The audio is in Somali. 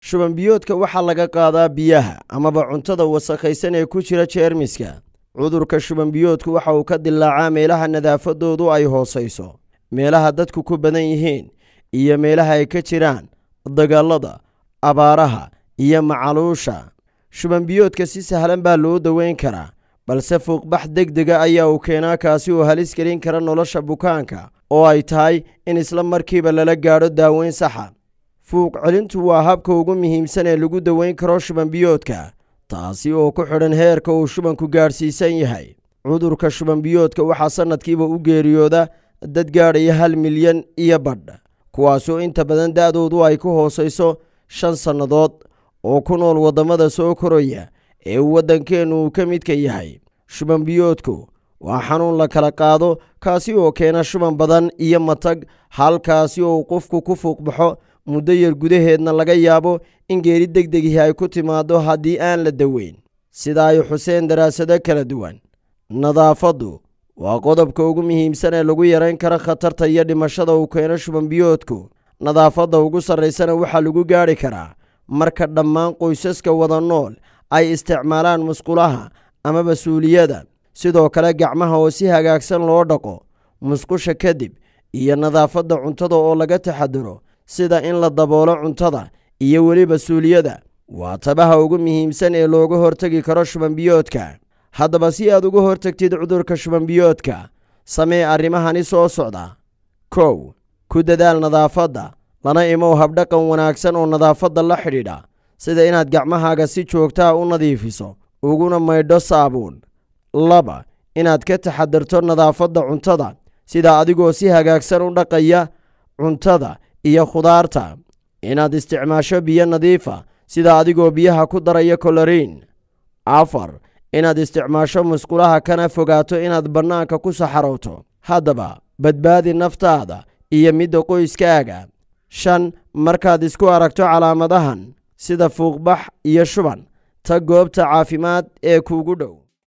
shubanbiyoodka waxaa laga qaadaa biyaha amaba cuntada wasakhaysan ee ku jira jeermiska cudurka shubanbiyoodku waxa uu ka dilaacaa meelaha nadaafadoodu ay hoosayso meelaha dadku ku badan yihiin iyo meelaha ay ka jiraan dagaalada abaaraha iyo macaluusha shubanbiyoodka si sahlan baa loo daweyn karaa balse fuuqbax deg dega ayaa uu keenaa kaasi oo halis gelin kara nolosha bukaanka oo ay tahay in isla markiiba lala gaadho daaweyn saxa fuuq celintu waa habka ugu muhiimsan ee lagu daweyn karo shubanbiyoodka taasi oo ku xidhan heerka uu shubanku gaadhsiisan yahay cudurka shubanbiyoodka waxaa sannadkiiba u geeriyooda dad gaadhaya hal milyan iyo badh kuwaasoo inta badan da'doodu ay ku hoosayso shan sannadood oo ku nool waddamada soo koraya ee uu waddankeennu uu ka midka yahay shubanbiyoodku waa xanuun la kala qaado kaasi oo keena shuban badan iyo matag halkaasi oo qofku ku fuuqbaxo muddo yar gudaheedna laga yaabo in geeri deg degihi ay ku timaaddo haddii aan la daweyn sida ay xuseen daraasado kala duwan nadaafaddu waa qodobka ugu muhiimsan ee lagu yarayn karo khatarta iyo dhimashada uu keeno shubanbiyoodku nadaafadda ugu sarraysana waxaa lagu gaadhi karaa marka dhammaan qoysaska wada nool ay isticmaalaan musqulaha ama mas-uuliyada sidoo kale gacmaha oo si hagaagsan loo dhaqo musqusha kadib iyo nadaafadda cuntada oo laga taxadaro sida in la daboolo cuntada iyo weliba suuliyada waa tabaha ugu muhiimsan ee looga hortegi karo shubanbiyoodka haddaba si aad uga hortagtid cudurka shubanbiyoodka samee arrimahani soo socda kow ku dadaal nadaafadda lana imow habdhaqan wanaagsan oo nadaafadda la xidhiidha sida inaad gacmahaaga si joogtaa u nadiifiso uguna maydho saabuun laba inaad ka taxadarto nadaafadda cuntada sida adigoo si hagaagsan u dhaqaya cuntada iyo khudaarta inaad isticmaasho biyo nadiifa sida adigoo biyaha ku daraya koloriin afar inaad isticmaasho musqulaha kana fogaato inaad bannaanka ku saxarowto haddaba badbaadi naftaada iyo midda qoyskaaga shan markaad isku aragto calaamadahan sida fuuqbax iyo shuban tag goobta caafimaad ee kuugu dhow